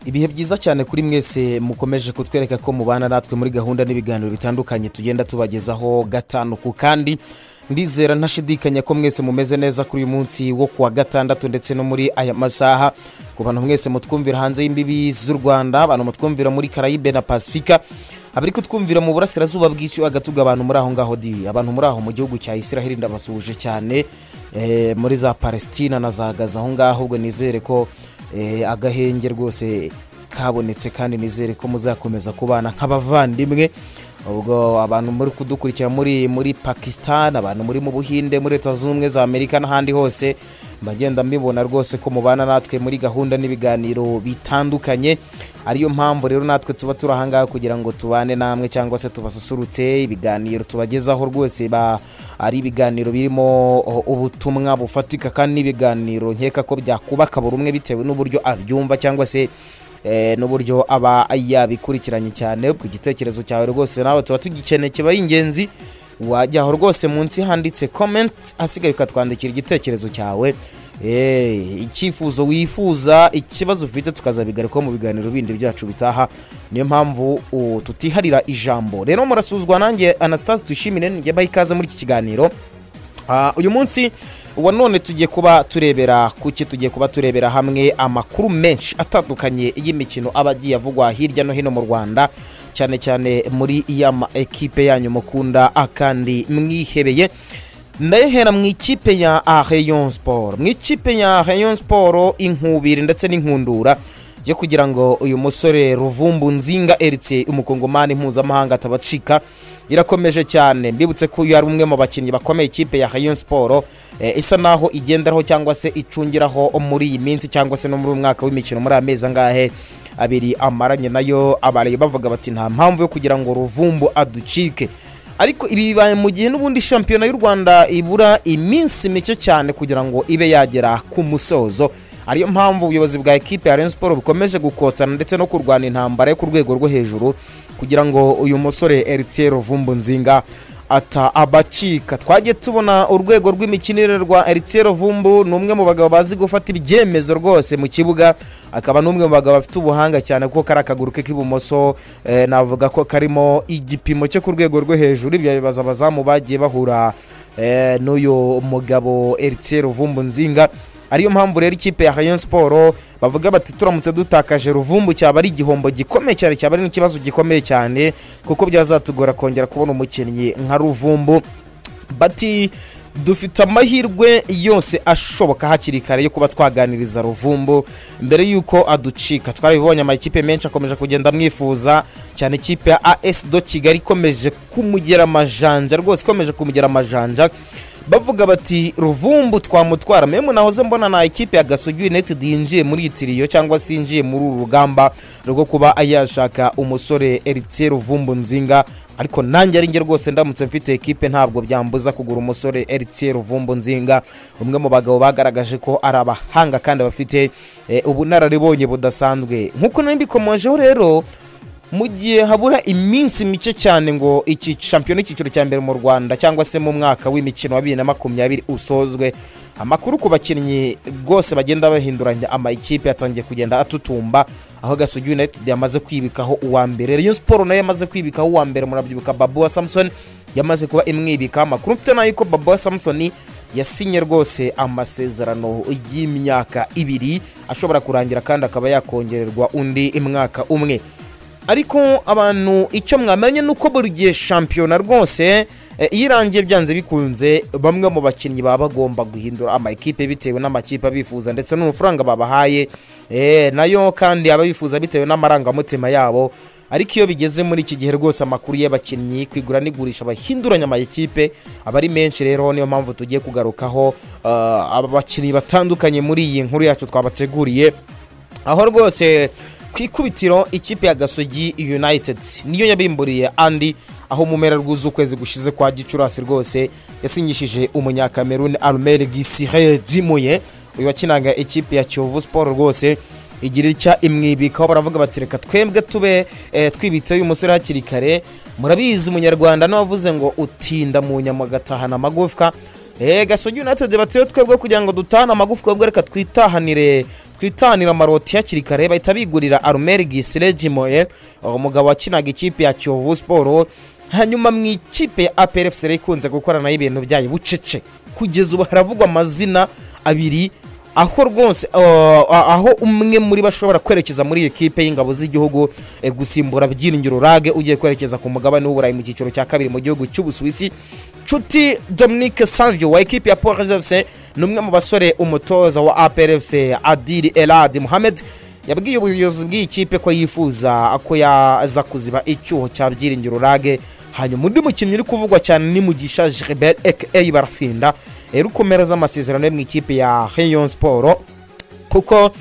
ibihe byiza cyane kuri mwese mukomeje kutwereka ko mubana natwe muri gahunda n'ibiganiro bitandukanye tugenda tubagezaho gatanu ku kandi ndizera ntashidikanya ko mwese mumeze neza kuri uyu munsi wo kuwa gatandatu ndetse no muri aya masaha ku bantu mwese mutwumvira hanze y'imbibi z'u rwanda abantu mutwumvira muri karayibe na pasifika abari kutwumvira mu burasirazuba bw'isi agatuga abantu muri aho ngaho di abantu muri aho mu gihugu cya israel ndabasuhuje cyane eh, muri za palestina na za gaza aho ngaho ubwo nizere ko eh, agahenge rwose kabonetse kandi nizere ko muzakomeza kubana nk'abavandimwe ubwo abantu muri kudukurikira muri muri pakisitani abantu muri mu buhinde muri leta zunze ubumwe za amerika n'ahandi hose mbagenda mbibona rwose ko mubana natwe muri gahunda n'ibiganiro bitandukanye ariyo mpamvu rero natwe tuba turi ahangaha kugira ngo tubane namwe cyangwa se tubasusurutse ibiganiro tubagezaho rwose ba ari ibiganiro birimo ubutumwa bufatika kandi n'ibiganiro nkeka ko byakubaka buri umwe bitewe n'uburyo abyumva cyangwa se eh, n'uburyo aba yabikurikiranye cyane ku gitekerezo cyawe rwose nawe tuba tugikeneye kiba ari ingenzi wajya aho rwose munsi handitse comment asigaye ukatwandikira igitekerezo cyawe Eh, icyifuzo wifuza ikibazo ufite tukazabigarukaho mu biganiro bindi byacu bitaha niyo mpamvu uh, tutiharira ijambo rero murasuzwa nanjye anastase tuyishimire njye ikaze muri iki kiganiro Ah, uyu munsi ubu none tugiye kuba turebera kuki tugiye kuba turebera hamwe amakuru menshi atandukanye y'imikino aba agiye avugwa hirya no hino mu rwanda cyane cyane muri ya ma ekipe yanyu mukunda kandi mwihebeye ndahera mu ikipe ya aheyon siporo mu ikipe ya aheyon siporo inkubiri ndetse n'inkundura yo kugira ngo uyu musore ruvumbu nzinga eritse umukongomani mpuzamahanga atabacika irakomeje cyane mbibutse ko uyu ari umwe mu bakinnyi bakomeye ikipe ya hayon siporo isa naho igenderaho cyangwa se icungiraho muri iyi minsi cyangwa se no muri uyu mwaka w'imikino muri amezi angahe abiri amaranye nayo abariye bavuga bati nta mpamvu yo kugira ngo ruvumbu aducike ariko ibi bibaye mu gihe n'ubundi shampiyona y'u rwanda ibura iminsi mike cyane kugira ngo ibe yagera ku musozo ariyo mpamvu ubuyobozi bwa ekipe ya Rayon siporo bukomeje gukotana ndetse no kurwana intambara yo ku rwego rwo hejuru kugira ngo uyu musore eritiyeri vumbu nzinga ata abacika twajye tubona urwego rw'imikinire rwa eritiyeri vumbu ni umwe mu bagabo bazi gufata ibyemezo rwose mu kibuga akaba n'umwe mu bagabo bafite ubuhanga cyane kuko kari akaguru ke k'ibumoso eh, navuga ko karimo igipimo cyo ku rwego rwo hejuru ibyo bibaza abazamu bagiye bahura eh, n'uyu mugabo eritiyeri vumbu nzinga ariyo mpamvu rero ikipe ya hayon siporo bavuga bati turamutse dutakaje ruvumbu cyaba ari igihombo gikomeye cyane cyaba ari n'ikibazo gikomeye cyane kuko byazatugora kongera kubona umukinnyi nka ruvumbu bati dufite amahirwe yose ashoboka hakiri kare yo kuba twaganiriza ruvumbu mbere y'uko aducika twarabibonye amakipe menshi akomeje kugenda amwifuza cyane ikipe ya as do kigali ikomeje kumugera amajanja rwose ikomeje kumugera amajanja bavuga bati ruvumbu twamutwara memu nahoze mbona na ekipe ya gasogi united yinjiye muri itiriyo cyangwa se yinjiye muri uru rugamba rwo kuba yashaka umusore eritiye ruvumbu nzinga ariko nanjye ari njye rwose ndamutse mfite ekipe ntabwo byambuza kugura umusore eritiye ruvumbu nzinga umwe mu bagabo bagaragaje ko ari abahanga kandi bafite ubunararibonye budasanzwe nk'uko nari mbikomojeho rero mu gihe habura iminsi mike cyane ngo iki shampiyona icyiciro cya mbere mu rwanda cyangwa se mu mwaka w'imikino wa bibiri na makumyabiri usozwe amakuru ku bakinnyi rwose bagenda bahinduranya amakipe yatangiye kugenda atutumba aho gasugi united yamaze kwibikaho uwa mbere rero siporo nayo yamaze kwibikaho uwa mbere murabyibuka babu wa samson yamaze kuba imwibikaho amakuru mfite nayo ko babu wa samson yasinye rwose amasezerano y'imyaka ibiri ashobora kurangira kandi akaba yakongererwa undi mwaka umwe ariko abantu icyo mwamenye ni uko buri gihe shampiyona rwose iyo irangiye byanze bikunze bamwe mu bakinnyi baba bagomba guhindura amakipe bitewe n'amakipe abifuza ndetse n'amafaranga babahaye nayo kandi aba bifuza bitewe n'amarangamutima yabo ariko iyo bigeze muri iki gihe rwose amakuru y'abakinnyi kwigura n'igurisha bahinduranya amakipe aba ari menshi rero niyo mpamvu tugiye kugarukaho abakinnyi batandukanye muri iyi nkuru yacu twabateguriye aho rwose ku ikubitiro ikipe ya gasogi united niyo yabimburiye andi aho mu mpera rw'ukwezi gushize kwa gicurasi rwose yasinyishije umunyakameruni arumeri gisire dimuye uyu wakinanga ikipe ya kiyovu siporo rwose igira icya imwibikaho baravuga bati reka twembwe tube twibitseho uyu musore hakiri kare murabizi umunyarwanda n'uwavuze ngo utinda mu nyama agatahana amagufwa gasogi united batiwe twebwe kugira ngo dutahane amagufwa reka twitahanire twitanira amaroti hakiri kare bahita bigurira arumeri gisire jimoye umugabo wakinaga ikipe ya kiyovu siporo hanyuma mu ikipe ya aperefu ikunze gukoranaho ibintu byayo bucece kugeza ubu haravugwa amazina abiri aho rwose aho umwe muri bo ashobora kwerekeza muri iyi kipe y'ingabo z'igihugu gusimbura byiringiro rage ugiye kwerekeza ku mugabane w'uburayi mu cyiciro cya kabiri mu gihugu cy'ubusuwisi nshuti dominique savio wa ekipi ya paul reserve ni umwe mu basore umutoza wa aperefu adiri elad muhammed yabwiye ubuyobozi bw'iyi kipe ko yifuza ko yaza kuziba icyuho cya byiringiro rage hanyuma undi mukinnyi uri kuvugwa cyane ni mugisha gilbert eke barafinda rero ukomereza amasezerano yo mu ikipe ya heyon siporo kuko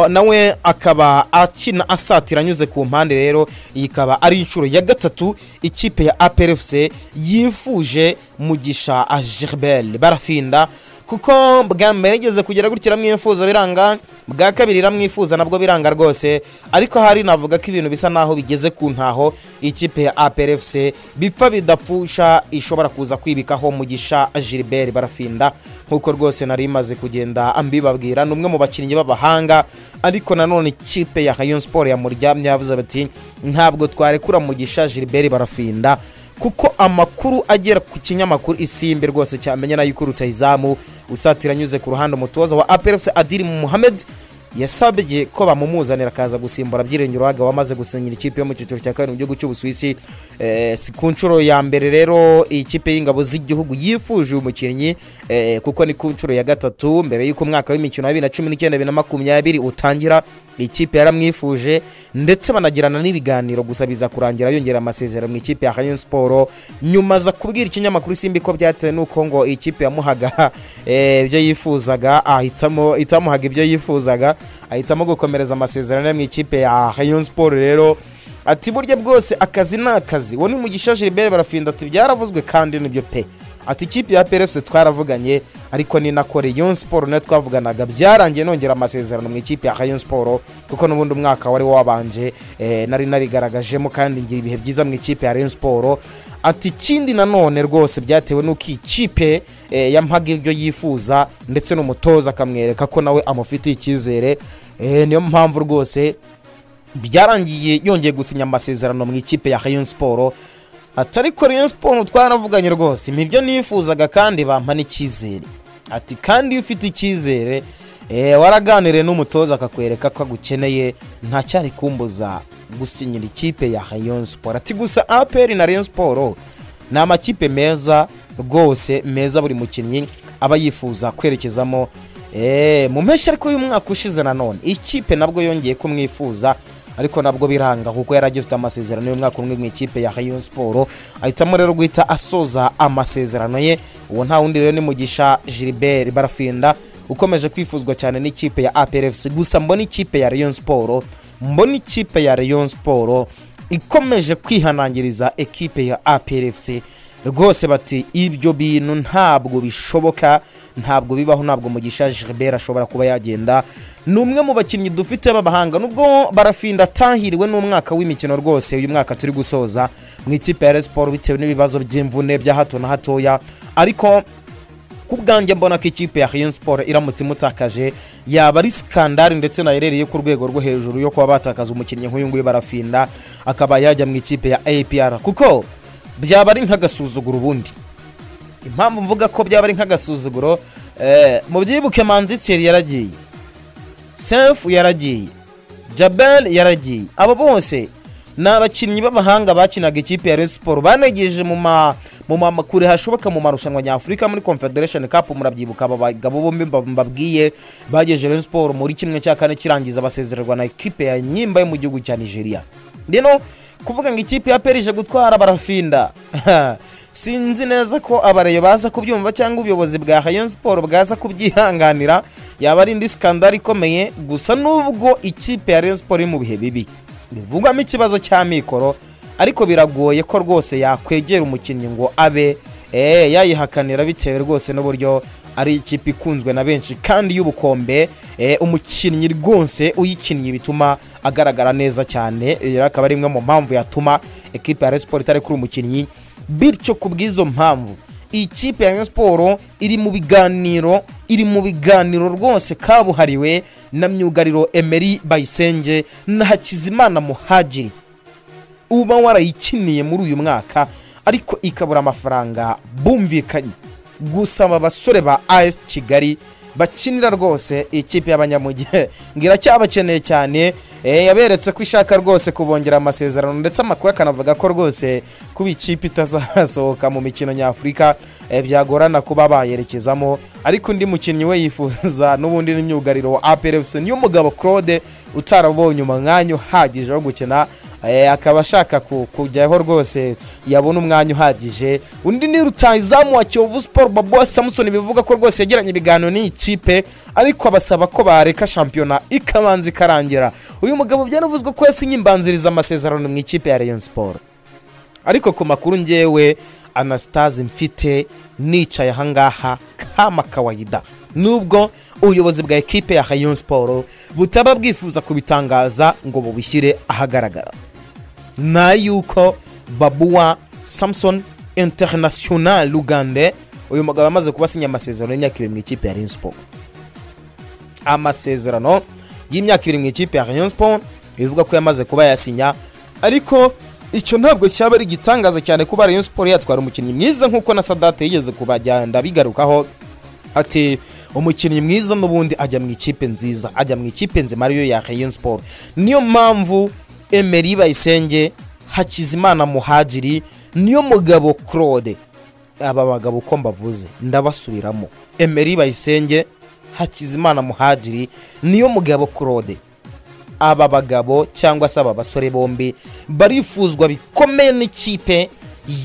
nawe akaba akina asatira anyuze ku mpande rero iyi ikaba ari inshuro ya gatatu ikipe ya aperefu yifuje mugisha gilbert barafinda kuko bwa mbere igeze kugera gutya iramwifuza biranga bwa kabiri iramwifuza nabwo biranga rwose ariko hari navuga ko ibintu bisa naho bigeze ku ntaho ikipe ya aperefu bipfa bidapfusha ishobora kuza kwibikaho mugisha gilbert barafinda nkuko rwose nari imaze kugenda mbibabwira ni umwe mu bakinnyi b'abahanga ariko nanone ikipe ya hayon siporo yamuryamye yavuze bati ntabwo twarekura mugisha gilbert barafinda kuko amakuru agera ku kinyamakuru isimbi rwose cyamenya nayo ukuru utayizamu usatira anyuze ku ruhande umutoza wa aperefu adiri muhammed yasabye ko bamumuzanira akaza gusimbura byiringiro waga wamaze gusinyira ikipe yo mu cyiciro cya kabiri mu gihugu cy'ubusuwisi si ku nshuro ya mbere rero iyi kipe y'ingabo z'igihugu yifuje uyu mukinnyi kuko ni ku nshuro ya gatatu mbere y'uko umwaka w'imikino wa bibiri na cumi n'icyenda bibiri na makumyabiri utangira ikipe yaramwifuje ndetse banagirana n'ibiganiro gusa biza kurangira yongera amasezerano mu ikipe ya hanyu siporo nyuma aza kubwira ikinyamakuru simbi ko byatewe n'uko ngo ikipe yamuhaga ibyo yifuzaga ahitamo itamuhaga ibyo yifuzaga ahitamo gukomereza amasezerano mu ikipe ya hanyu siporo rero ati burya bwose akazi ni akazi uwo ni mugisha gilbert barafinda ati byaravuzwe kandi nibyo pe ati ikipe ya plfc twaravuganye ariko ni na koreyon siporo nayo twavuganaga byarangiye nongera amasezerano mu ikipe ya hayon siporo kuko n'ubundi umwaka wari wabanje nari narigaragajemo kandi ngira ibihe byiza mu ikipe ya hayon siporo ati ikindi nanone rwose byatewe n'uko iyi kipe yampaga ibyo yifuza ndetse n'umutoza akamwereka ko nawe amufitiye icyizere niyo mpamvu rwose byarangiye yongeye gusinya amasezerano mu ikipe ya hayon siporo ati ariko rero siporo twaravuganye rwose nibyo nifuzaga kandi bampa n'icyizere ati kandi iyo ufite icyizere waraganiriye n'umutoza akakwereka ko agukeneye ntacyari kumbuza gusinyira ikipe ya hayon siporo ati gusa aperi na rayon siporo ni amakipe meza rwose meza buri mukinnyi aba yifuza kwerekezamo mu mpeshyi ariko y'umwaka ushize nanone ikipe nabwo yongeye kumwifuza ariko nabwo biranga kuko yari agifite amasezerano y'umwaka umwe mu ikipe ya hayon siporo ahitamo rero guhita asoza amasezerano ye uwo nta wundi rero ni mugisha gilbert barafinda ukomeje kwifuzwa cyane n'ikipe ya aperefusi gusa mbona ikipe ya rayon siporo mbona ikipe ya rayon siporo ikomeje kwihanangiriza ekipe ya aperefusi rwose bati ibyo bintu ntabwo bishoboka ntabwo bibaho ntabwo mugisha gilbert ashobora kuba yagenda ni umwe mu bakinnyi dufite b'abahanga nubwo barafinda atahiriwe n'umwaka w'imikino rwose uyu mwaka turi gusoza mu ikipe ya siporo bitewe n'ibibazo by'imvune bya hato na hatoya ariko ku bwanjye mbona ko ikipe ya hayon siporo iramutse imutakaje yaba ari sikandari ndetse naherereye ku rwego rwo hejuru yo kuba batakaza umukinnyi nk'uyu nguyu barafinda akaba yajya mu ikipe ya apr kuko byaba ari nk'agasuzuguro ubundi impamvu mvuga ko byaba ari nk'agasuzuguro mu byibuke manzi tseri yaragiye sefu yaragiye jabel yaragiye abo bose ni abakinnyi b'abahanga bakinaga ikipe ya resi siporo banegeje mu makure hashoboka mu marushanwa nyafurika muri confederation cup murabyibuka aba bagabo bombi mbabwiye bagejeje resi siporo muri kimwe cya kane kirangiza basezererwa na ekipe ya nyimba yo mu gihugu cya nigeria rero kuvuga ngo ikipe ya perije gutwara barafinda sinzi neza ko abareyo baza kubyumva cyangwa ubuyobozi bwa hayon siporo bwaza kubyihanganira yaba ari indi sikandari ikomeye gusa n'ubwo ikipe ya rayon siporo iri mu bihe bibi bivugwamo ikibazo cya mikoro ariko biragoye ko rwose yakwegera umukinnyi ngo abe yayihakanira bitewe rwose n'uburyo ari ikipe ikunzwe na benshi kandi y'ubukombe umukinnyi rwose uyikinnye bituma agaragara neza cyane rero akaba ari imwe mu mpamvu yatuma ekipa ya siporo itari kuri umukinnyi bityo ku bw'izo mpamvu ikipe ya Rayon siporo iri mu biganiro iri mu biganiro rwose kabuhariwe na myugariro emeri bayisenge na hakizimana muhagiri uba warayikiniye muri uyu mwaka ariko ikabura amafaranga bumvikanye gusa aba basore ba as kigali bakinira rwose ikipe y'abanyamugihe ngo iracyabakeneye cyane eh, yaberetse ko ishaka rwose kubongera amasezerano ndetse amakuru akanavuga ko rwose kuba ikipe itazasohoka mu mikino nyafurika eh, byagorana kuba bayerekezamo ariko undi mukinnyi we yifuza n'ubundi n'imyugariro wa aplfc niyo mugabo claude utarabonye umwanya uhagije wo gukina eh, akaba ashaka ku- kujyaho rwose yabona umwanya uhagije undi ni rutayizamu wa kiyovu siporo babo samusoni bivuga ko rwose yagiranye ibiganiro n'iyi kipe ariko abasaba ko bareka shampiyona ikabanza ikarangira uyu mugabo byaravuzwe ko yasinye imbanziriza amasezerano mu ikipe ya rayon siporo ariko ku makuru ngewe anasitazi mfite nicaye ahangaha kama kawayida nubwo ubuyobozi bwa ekipe ya rayon siporo butaba bwifuza kubitangaza ngo bubishyire ahagaragara na yuko babuwa samson international ugande uyu mugabo amaze kuba asinya amasezerano y'imyaka ibiri mu ikipe ya rayon siporo amasezerano y'imyaka ibiri mu ikipe ya rayon sport bivuga ko yamaze kuba yasinya ariko icyo ntabwo cyaba ari igitangaza cyane kuba rayon sport yatwara umukinnyi mwiza nk'uko na sadate yigeze kubagenda bigarukaho ati umukinnyi mwiza n'ubundi ajya mu ikipe nziza ajya mu ikipe nzima ariyo ya rayon sport niyo mpamvu emeri bayisenge hakizimana muhagiri niyo mugabo claude aba bagabo uko mbavuze ndabasubiramo emeri bayisenge hakizimana muhagiri niyo mugabo claude aba bagabo cyangwa se aba basore bombi barifuzwa bikomeye n'ikipe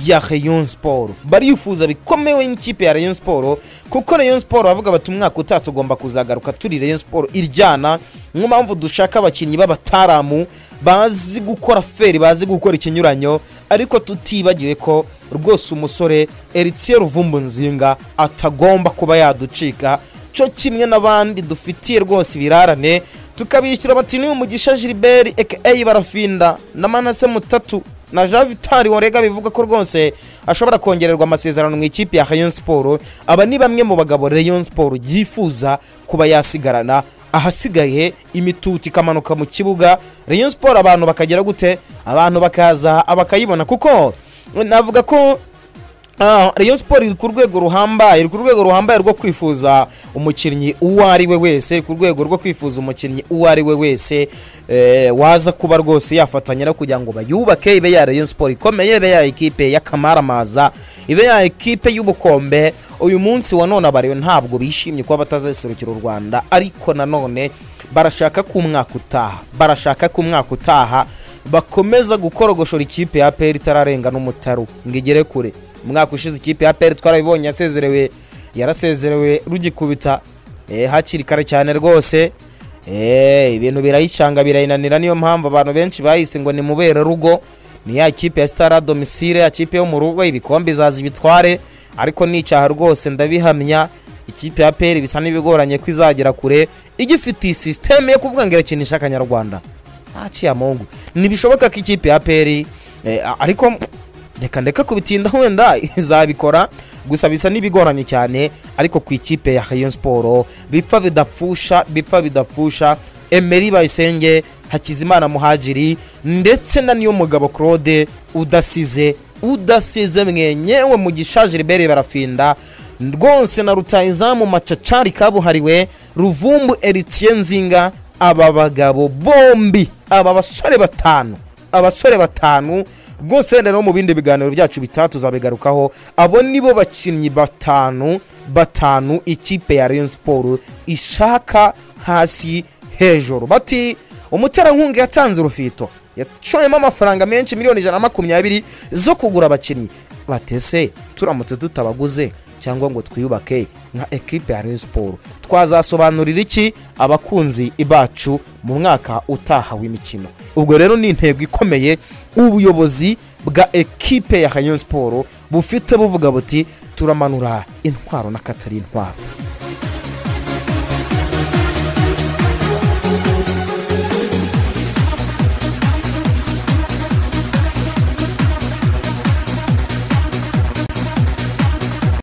ya rayon siporo barifuza bikomewe n'ikipe ya rayon siporo kuko rayon siporo bavuga bati umwaka utaha tugomba kuzagaruka turi rayon siporo iryana niyo mpamvu dushaka abakinnyi b'abataramu bazi gukora feri bazi gukora ikinyuranyo ariko tutibagiwe ko rwose umusore eritiye ruvumbunzinga atagomba kuba yaducika cyo kimwe n'abandi dufitiye rwose ibirarane tukabishyura bati ni umugisha gilbert aka barafinda na manase mutatu na jean vitali warega bivuga ko rwose ashobora kongererwa amasezerano mu ikipe ya rayon siporo aba ni bamwe mu bagabo rayon siporo yifuza kuba yasigarana ahasigaye imituti ikamanuka mu kibuga rayon siporo abantu bakagera gute abantu bakaza bakayibona kuko navuga ko Ah, rayon siporo iri ku rwego ruhambaye iri ku rwego ruhambaye rwo kwifuza umukinnyi uwo ari we wese iri ku rwego rwo kwifuza umukinnyi uwo ari we wese eh, waza kuba rwose yafatanya no kugira ngo bayubake ibe ya rayon siporo ikomeye ibe ya ekipe y'akamaramaza ibe ya ekipe y'ubukombe uyu munsi wa none abariwe ntabwo bishimye kuba batazaserukira u rwanda ariko nanone barashaka ko umwaka utaha barashaka ko umwaka utaha bakomeza gukorogoshora ikipe ya peri itararenga n'umutaru ngo igere kure umwaka ushize ikipe ya peri twarabibonye yasezerewe yarasezerewe rugikubita eh, hakiri kare cyane rwose Eh, ibintu birayicanga birayinanira niyo mpamvu abantu benshi bahise ngo ni mubere rugo ni ya kipe ya sitara domisile ya kipe yo mu rugo ibikombe izaza ibitware ariko nicyaha rwose ndabihamya ikipe ya peri bisa n'ibigoranye ko izagera kure igifitiye sisiteme yo kuvuga ngo irakinisha akanyarwanda nta mungu ntibishoboka ko ikipe ya peri eh, a- ariko reka ndeka kubitinda wenda izabikora gusa bisa n'ibigoranye cyane ariko ku ikipe ya rayon siporo bipfa bidapfusha bipfa bidapfusha emeri bayisenge hakizimana muhagiri ndetse na niyo mugabo claude udasize udasize mwenyewe mu gishaje ribere barafinda rwose na rutayizamu macacari kabuhariwe ruvumbu eritiye nzinga aba bagabo bombi aba basore batanu abasore batanu rwose wenda no mu bindi biganiro byacu bitatu tuzabigarukaho abo nibo bakinnyi batanu batanu ikipe ya rayon siporo ishaka hasi hejuru bati umuterankunga yatanze urufito yacoyemo amafaranga menshi miliyoni ijana na makumyabiri zo kugura abakinnyi batese turamutse tutabaguze cyangwa ngo twiyubake nka ekipe ya rayon siporo twazasobanurira iki abakunzi bacu mu mwaka utaha w'imikino ubwo rero ni intego ikomeye ubuyobozi bwa ekipe ya rayon siporo bufite buvuga buti turamanura intwaro n'akatari intwaro